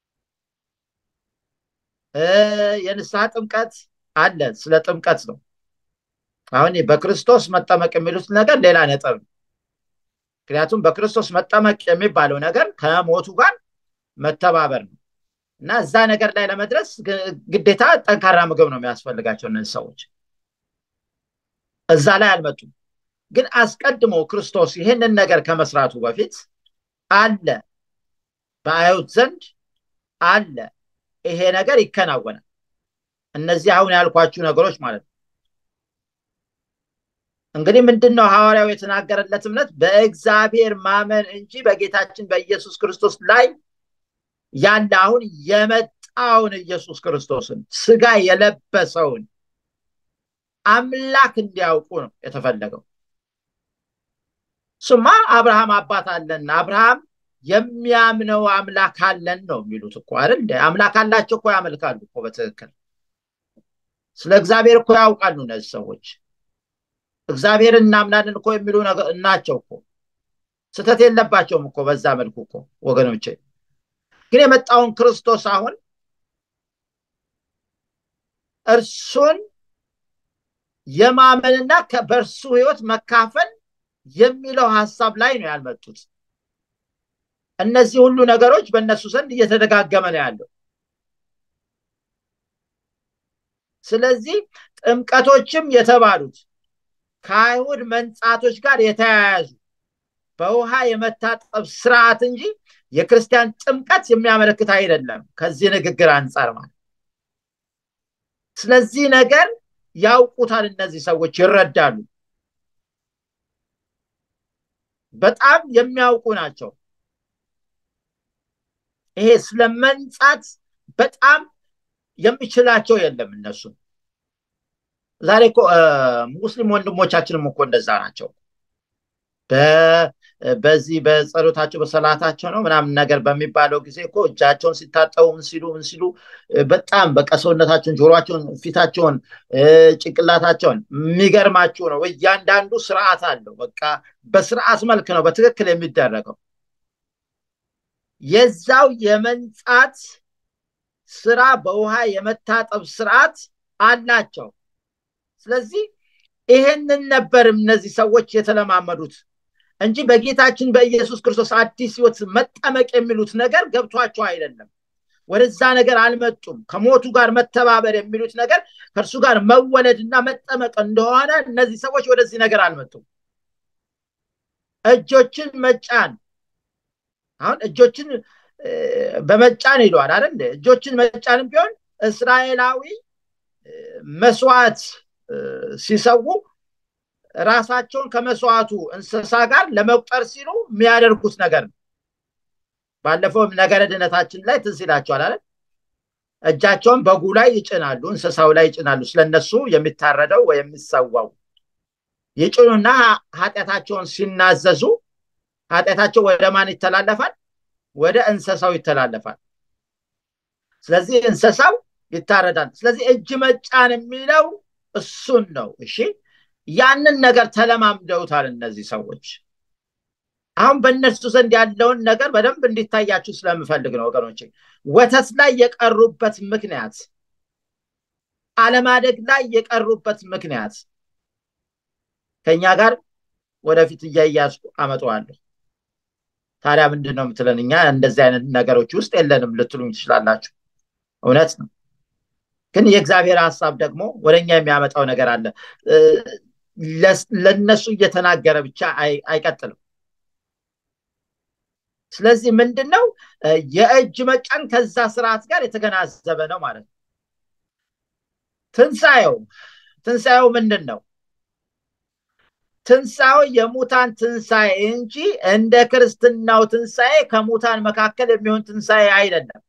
የንስሐ ጥምቀት አለ ስለ ጥምቀት ነው አሁን በክርስቶስ መጠመቅ የሚሉት ነገር ሌላ ነጥብ ነው ምክንያቱም በክርስቶስ መጠመቅ የሚባለው ነገር ከሞቱ ጋር መተባበር ነው እና እዛ ነገር ላይ ለመድረስ ግዴታ ጠንካራ ምግብ ነው የሚያስፈልጋቸው እነዚህ ሰዎች እዛ ላይ አልመጡም ግን አስቀድሞ ክርስቶስ ይህንን ነገር ከመስራቱ በፊት አለ በአይሁድ ዘንድ አለ ይሄ ነገር ይከናወናል እነዚህ አሁን ያልኳችሁ ነገሮች ማለት ነው እንግዲህ ምንድን ነው ሐዋርያው የተናገረለት እምነት በእግዚአብሔር ማመን እንጂ በጌታችን በኢየሱስ ክርስቶስ ላይ ያለ አሁን የመጣውን ኢየሱስ ክርስቶስን ስጋ የለበሰውን አምላክ እንዲያውቁ ነው የተፈለገው ስማ አብርሃም አባት አለን አብርሃም የሚያምነው አምላክ አለን ነው የሚሉት እኮ አይደል አምላክ አላቸው እኮ ያመልካሉ እኮ በትክክል ስለ እግዚአብሔር እኮ ያውቃሉ እነዚህ ሰዎች እግዚአብሔር እናምናለን እኮ የሚሉ ናቸው እኮ ስተት የለባቸውም እኮ በዛ መልኩ እኮ ወገኖቼ ግን የመጣውን ክርስቶስ አሁን እርሱን የማመንና በእርሱ ህይወት መካፈል የሚለው ሀሳብ ላይ ነው ያልመጡት እነዚህ ሁሉ ነገሮች በእነሱ ዘንድ እየተደጋገመ ነው ያለው ስለዚህ ጥምቀቶችም የተባሉት ከአይሁድ መንጻቶች ጋር የተያያዙ በውሃ የመታጠብ ስርዓት እንጂ የክርስቲያን ጥምቀት የሚያመለክት አይደለም ከዚህ ንግግር አንጻር ማለት ስለዚህ ነገር ያውቁታል እነዚህ ሰዎች ይረዳሉ በጣም የሚያውቁ ናቸው ይሄ ስለ መንጻት በጣም የሚችላቸው የለም እነሱ ዛሬ እኮ ሙስሊም ወንድሞቻችንም እኮ እንደዛ ናቸው በዚህ በጸሎታቸው በሰላታቸው ነው ምናምን ነገር በሚባለው ጊዜ እኮ እጃቸውን ሲታጠቡ ምን ሲሉ ምን ሲሉ በጣም በቃ ሰውነታቸውን ጆሮቸውን ፊታቸውን ጭንቅላታቸውን የሚገርማችሁ ነው እያንዳንዱ ስርዓት አለው በቃ በስርዓት መልክ ነው በትክክል የሚደረገው የዛው የመንጻት ስራ በውሃ የመታጠብ ስርዓት አላቸው ስለዚህ ይሄንን ነበር እነዚህ ሰዎች የተለማመዱት እንጂ በጌታችን በኢየሱስ ክርስቶስ አዲስ ህይወት መጠመቅ የሚሉት ነገር ገብቷቸው አይደለም ወደዛ ነገር አልመጡም ከሞቱ ጋር መተባበር የሚሉት ነገር ከእርሱ ጋር መወለድና መጠመቅ እንደሆነ እነዚህ ሰዎች ወደዚህ ነገር አልመጡም እጆችን መጫን አሁን እጆችን በመጫን ይለዋል አይደል እጆችን መጫንም ቢሆን እስራኤላዊ መስዋዕት ሲሰዉ ራሳቸውን ከመስዋዕቱ እንስሳ ጋር ለመቁጠር ሲሉ የሚያደርጉት ነገር ነው ባለፈው ነገረ ድነታችን ላይ ትዝ ይላቸዋል አለ እጃቸውን በጉ ላይ ይጭናሉ እንስሳው ላይ ይጭናሉ ስለነሱ የሚታረደው ወይ የሚሰዋው ይጭኑና ኃጢአታቸውን ሲናዘዙ ኃጢአታቸው ወደ ማን ይተላለፋል ወደ እንስሳው ይተላለፋል ስለዚህ እንስሳው ይታረዳል ስለዚህ እጅ መጫን የሚለው እሱን ነው። እሺ ያንን ነገር ተለማምደውታል እነዚህ ሰዎች። አሁን በእነሱ ዘንድ ያለውን ነገር በደንብ እንዲታያችሁ ስለምፈልግ ነው ወገኖቼ። ወተት ላይ የቀሩበት ምክንያት፣ አለማደግ ላይ የቀሩበት ምክንያት ከኛ ጋር ወደፊት እያያዝኩ አመጣዋለሁ። ታዲያ ምንድን ነው የምትለን? እኛ እንደዚህ አይነት ነገሮች ውስጥ የለንም ልትሉኝ ትችላላችሁ። እውነት ነው። ግን የእግዚአብሔር ሀሳብ ደግሞ ወደ እኛ የሚያመጣው ነገር አለ። ለነሱ እየተናገረ ብቻ አይቀጥልም። ስለዚህ ምንድን ነው የእጅ መጫን ከዛ ስርዓት ጋር የተገናዘበ ነው ማለት ነው። ትንሣኤው ትንሣኤው ምንድን ነው? ትንሣኤው የሙታን ትንሣኤ እንጂ እንደ ክርስትናው ትንሣኤ ከሙታን መካከል የሚሆን ትንሣኤ አይደለም።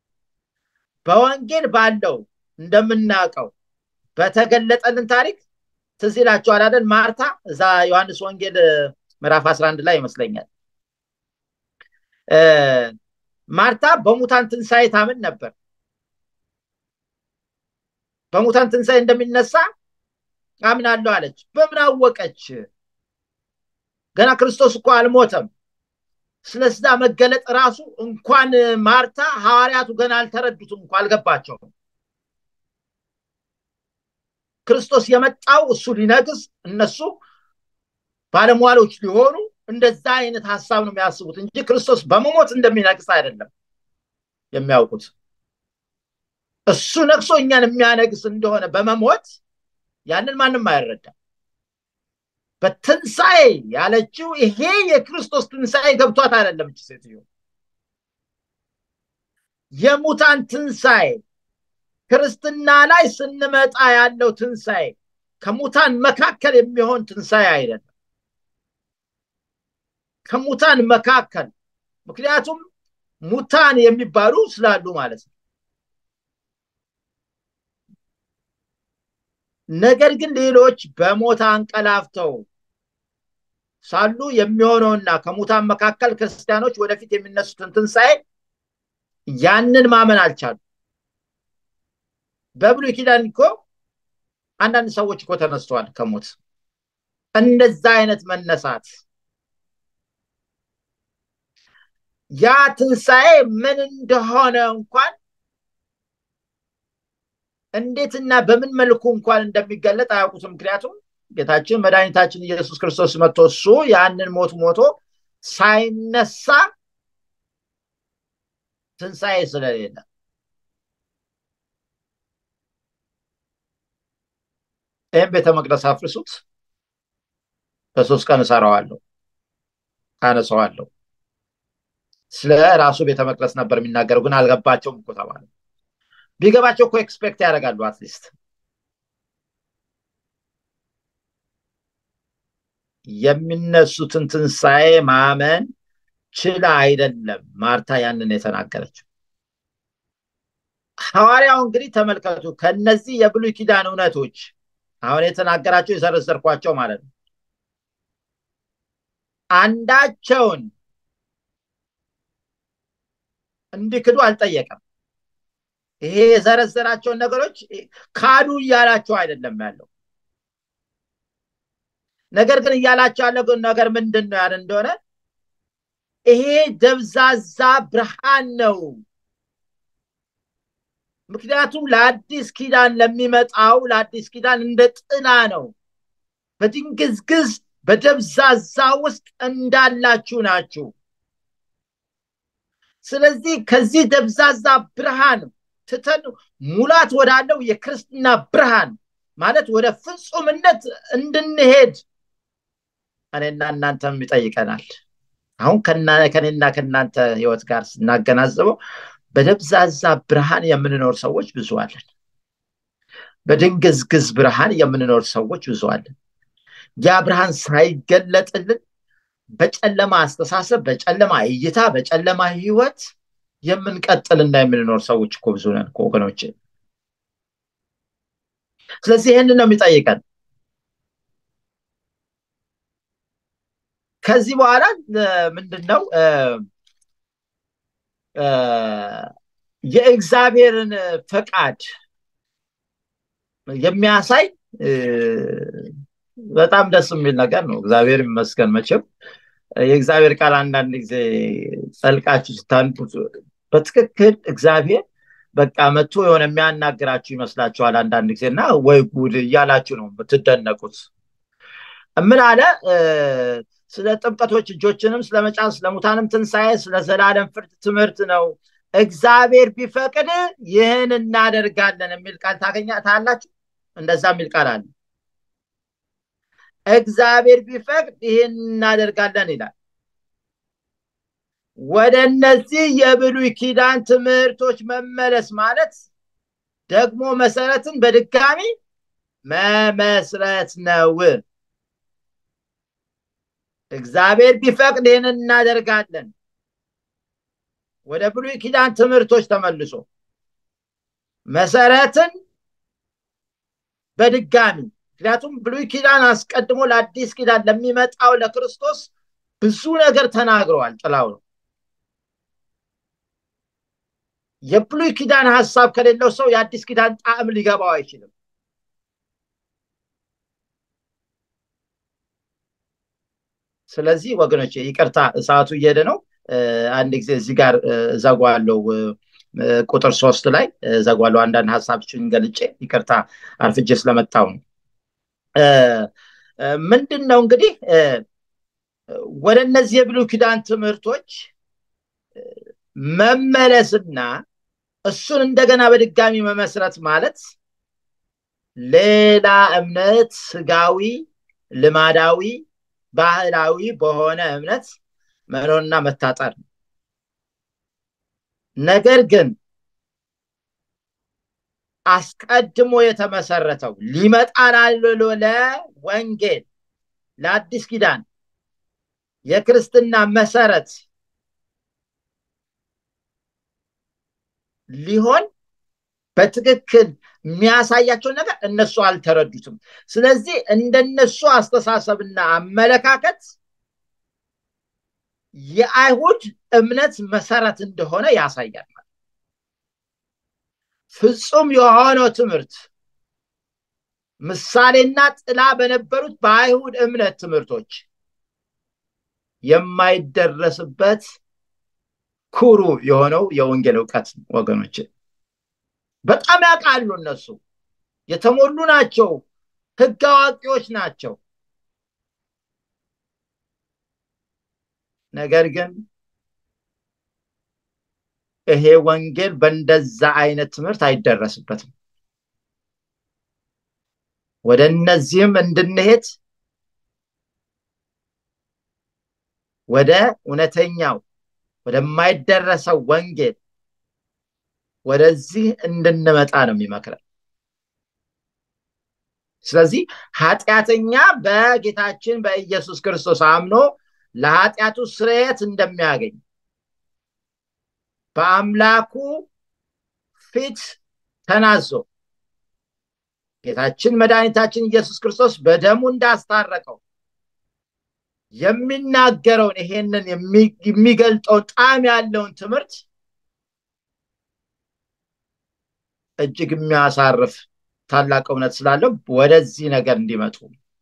በወንጌል ባለው እንደምናውቀው በተገለጠልን ታሪክ ትዝ ይላችኋል አይደል? ማርታ እዛ ዮሐንስ ወንጌል ምዕራፍ 11 ላይ ይመስለኛል ማርታ በሙታን ትንሣኤ ታምን ነበር። በሙታን ትንሣኤ እንደሚነሳ አምናለሁ አለች። በምን አወቀች? ገና ክርስቶስ እኮ አልሞተም። ስለዛ መገለጥ ራሱ እንኳን ማርታ ሐዋርያቱ ገና አልተረዱትም እንኳ አልገባቸውም። ክርስቶስ የመጣው እሱ ሊነግስ እነሱ ባለሟሎች ሊሆኑ እንደዛ አይነት ሀሳብ ነው የሚያስቡት እንጂ ክርስቶስ በመሞት እንደሚነግስ አይደለም የሚያውቁት። እሱ ነግሶ እኛን የሚያነግስ እንደሆነ በመሞት ያንን ማንም አይረዳም። በትንሣኤ ያለችው ይሄ የክርስቶስ ትንሣኤ ገብቷት አይደለም። እች ሴትዮ የሙታን ትንሣኤ ክርስትና ላይ ስንመጣ ያለው ትንሣኤ ከሙታን መካከል የሚሆን ትንሣኤ አይደለም። ከሙታን መካከል ምክንያቱም ሙታን የሚባሉ ስላሉ ማለት ነው። ነገር ግን ሌሎች በሞት አንቀላፍተው ሳሉ የሚሆነውና ከሙታን መካከል ክርስቲያኖች ወደፊት የሚነሱትን ትንሣኤ ያንን ማመን አልቻሉ። በብሉይ ኪዳን እኮ አንዳንድ ሰዎች እኮ ተነስተዋል ከሞት እንደዛ አይነት መነሳት ያ ትንሣኤ ምን እንደሆነ እንኳን እንዴትና በምን መልኩ እንኳን እንደሚገለጥ አያውቁትም። ምክንያቱም ጌታችን መድኃኒታችን ኢየሱስ ክርስቶስ መጥቶ እሱ ያንን ሞት ሞቶ ሳይነሳ ትንሣኤ ስለሌለ ይህም ቤተ መቅደስ አፍርሱት፣ በሶስት ቀን እሰራዋለሁ፣ አነሰዋለሁ። ስለ ራሱ ቤተ መቅደስ ነበር የሚናገረው፣ ግን አልገባቸውም እኮ ተባለ። ቢገባቸው እኮ ኤክስፔክት ያደርጋሉ አትሊስት የሚነሱትን ትንሣኤ ማመን ችላ አይደለም ማርታ ያንን የተናገረችው። ሐዋርያው እንግዲህ ተመልከቱ፣ ከነዚህ የብሉይ ኪዳን እውነቶች አሁን የተናገራቸው የዘረዘርኳቸው ማለት ነው አንዳቸውን እንዲክዱ አልጠየቀም። ይሄ የዘረዘራቸውን ነገሮች ካዱ እያላቸው አይደለም ያለው። ነገር ግን እያላቸው ያለው ነገር ምንድን ነው ያለ እንደሆነ ይሄ ደብዛዛ ብርሃን ነው። ምክንያቱም ለአዲስ ኪዳን ለሚመጣው ለአዲስ ኪዳን እንደ ጥላ ነው። በድንግዝግዝ በደብዛዛ ውስጥ እንዳላችሁ ናችሁ። ስለዚህ ከዚህ ደብዛዛ ብርሃን ትተን ሙላት ወዳለው የክርስትና ብርሃን ማለት ወደ ፍጹምነት እንድንሄድ እኔና እናንተም ይጠይቀናል። አሁን ከኔና ከእናንተ ህይወት ጋር ስናገናዝበው በደብዛዛ ብርሃን የምንኖር ሰዎች ብዙ አለን። በድንግዝግዝ ብርሃን የምንኖር ሰዎች ብዙ አለን። ያ ብርሃን ሳይገለጥልን በጨለማ አስተሳሰብ፣ በጨለማ እይታ፣ በጨለማ ህይወት የምንቀጥልና የምንኖር ሰዎች እኮ ብዙ ነን እኮ ወገኖች። ስለዚህ ይህንን ነው የሚጠይቀን። ከዚህ በኋላ ምንድን ነው የእግዚአብሔርን ፈቃድ የሚያሳይ በጣም ደስ የሚል ነገር ነው። እግዚአብሔር ይመስገን። መቼም የእግዚአብሔር ቃል አንዳንድ ጊዜ ጸልቃችሁ ስታንቡት በትክክል እግዚአብሔር በቃ መጥቶ የሆነ የሚያናግራችሁ ይመስላችኋል አንዳንድ ጊዜ እና ወይ ጉድ እያላችሁ ነው የምትደነቁት። ምን አለ? ስለ ጥምቀቶች እጆችንም ስለ መጫን፣ ስለ ሙታንም ትንሣኤ፣ ስለ ዘላለም ፍርድ ትምህርት ነው። እግዚአብሔር ቢፈቅድ ይህን እናደርጋለን የሚል ቃል ታገኛ ታላችሁ። እንደዛ የሚል ቃል አለ። እግዚአብሔር ቢፈቅድ ይህን እናደርጋለን ይላል። ወደ እነዚህ የብሉይ ኪዳን ትምህርቶች መመለስ ማለት ደግሞ መሰረትን በድጋሚ መመስረት ነው። እግዚአብሔር ቢፈቅድ ይህን እናደርጋለን። ወደ ብሉይ ኪዳን ትምህርቶች ተመልሶ መሰረትን በድጋሚ ምክንያቱም ብሉይ ኪዳን አስቀድሞ ለአዲስ ኪዳን ለሚመጣው ለክርስቶስ ብዙ ነገር ተናግረዋል። ጥላው ነው። የብሉይ ኪዳን ሀሳብ ከሌለው ሰው የአዲስ ኪዳን ጣዕም ሊገባው አይችልም። ስለዚህ ወገኖች ይቅርታ፣ ሰዓቱ እየሄደ ነው። አንድ ጊዜ እዚህ ጋር ዘጓለው ቁጥር ሶስት ላይ ዘጓለው አንዳንድ ሀሳቦችን ገልጬ ይቅርታ አርፍጄ ስለመጣው ነው። ምንድን ነው እንግዲህ ወደ እነዚህ የብሉይ ኪዳን ትምህርቶች መመለስና እሱን እንደገና በድጋሚ መመስረት ማለት ሌላ እምነት ስጋዊ፣ ልማዳዊ፣ ባህላዊ በሆነ እምነት መኖርና መታጠር ነው። ነገር ግን አስቀድሞ የተመሰረተው ሊመጣ ላለው ለወንጌል ለአዲስ ኪዳን የክርስትና መሰረት ሊሆን በትክክል የሚያሳያቸውን ነገር እነሱ አልተረዱትም። ስለዚህ እንደነሱ አስተሳሰብና አመለካከት የአይሁድ እምነት መሰረት እንደሆነ ያሳያል። ፍጹም የሆነው ትምህርት ምሳሌና ጥላ በነበሩት በአይሁድ እምነት ትምህርቶች የማይደረስበት ኩሩ የሆነው የወንጌል እውቀት ወገኖች በጣም ያውቃሉ። እነሱ የተሞሉ ናቸው፣ ህግ አዋቂዎች ናቸው። ነገር ግን ይሄ ወንጌል በእንደዛ አይነት ትምህርት አይደረስበትም። ወደ እነዚህም እንድንሄድ ወደ እውነተኛው ወደማይደረሰው ወንጌል ወደዚህ እንድንመጣ ነው የሚመክረን። ስለዚህ ኃጢአተኛ በጌታችን በኢየሱስ ክርስቶስ አምኖ ለኃጢአቱ ስርየት እንደሚያገኝ በአምላኩ ፊት ተናዞ ጌታችን መድኃኒታችን ኢየሱስ ክርስቶስ በደሙ እንዳስታረቀው የሚናገረውን ይሄንን የሚገልጠውን ጣዕም ያለውን ትምህርት እጅግ የሚያሳርፍ ታላቅ እውነት ስላለው ወደዚህ ነገር እንዲመጡ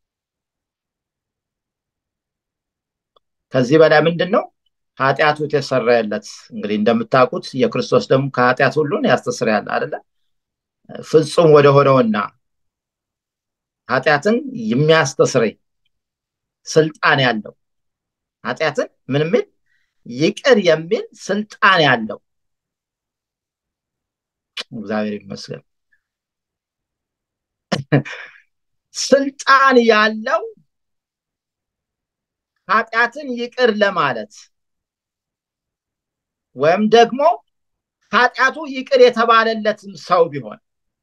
ከዚህ በላይ ምንድን ነው ኃጢአቱ የተሰረየለት እንግዲህ እንደምታውቁት የክርስቶስ ደግሞ ከኃጢአት ሁሉን ያስተስርያል አይደለ ፍጹም ወደ ሆነውና ኃጢአትን የሚያስተስረይ ስልጣን ያለው ኃጢአትን ምን የሚል ይቅር የሚል ስልጣን ያለው እግዚአብሔር ይመስገን ስልጣን ያለው ኃጢአትን ይቅር ለማለት ወይም ደግሞ ኃጢአቱ ይቅር የተባለለትም ሰው ቢሆን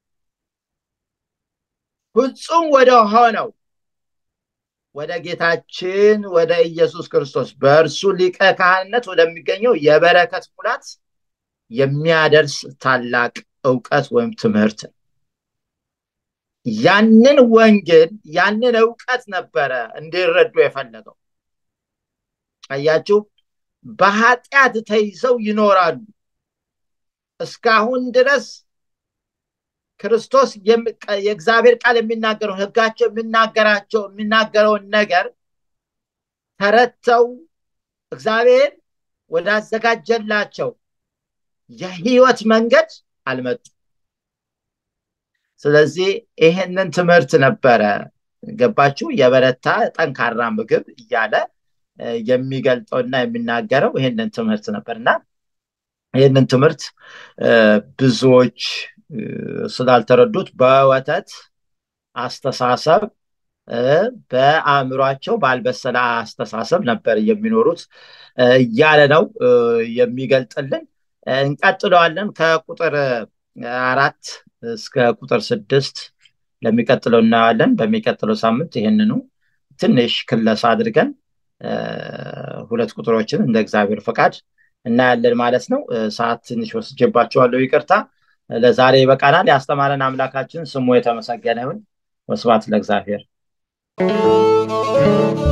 ፍጹም ወደ ሆነው ወደ ጌታችን ወደ ኢየሱስ ክርስቶስ በእርሱ ሊቀ ካህንነት ወደሚገኘው የበረከት ሙላት የሚያደርስ ታላቅ እውቀት ወይም ትምህርት ያንን ወንጌል ያንን እውቀት ነበረ እንዲረዱ የፈለገው አያችሁ በኃጢአት ተይዘው ይኖራሉ እስካሁን ድረስ ክርስቶስ የእግዚአብሔር ቃል የሚናገረው ህጋቸው የሚናገራቸው የሚናገረውን ነገር ተረድተው እግዚአብሔር ወዳዘጋጀላቸው የህይወት መንገድ አልመጡ ስለዚህ ይሄንን ትምህርት ነበረ ገባችሁ የበረታ ጠንካራ ምግብ እያለ የሚገልጠውና የሚናገረው ይህንን ትምህርት ነበር እና ይህንን ትምህርት ብዙዎች ስላልተረዱት በወተት አስተሳሰብ በአእምሯቸው ባልበሰለ አስተሳሰብ ነበር የሚኖሩት እያለ ነው የሚገልጥልን እንቀጥለዋለን ከቁጥር አራት እስከ ቁጥር ስድስት ለሚቀጥለው እናየዋለን በሚቀጥለው ሳምንት ይህንኑ ትንሽ ክለሳ አድርገን ሁለት ቁጥሮችን እንደ እግዚአብሔር ፈቃድ እናያለን ማለት ነው ሰዓት ትንሽ ወስጀባቸዋለሁ ይቅርታ ለዛሬ ይበቃናል ያስተማረን አምላካችን ስሙ የተመሰገነ ይሁን ወስባት ለእግዚአብሔር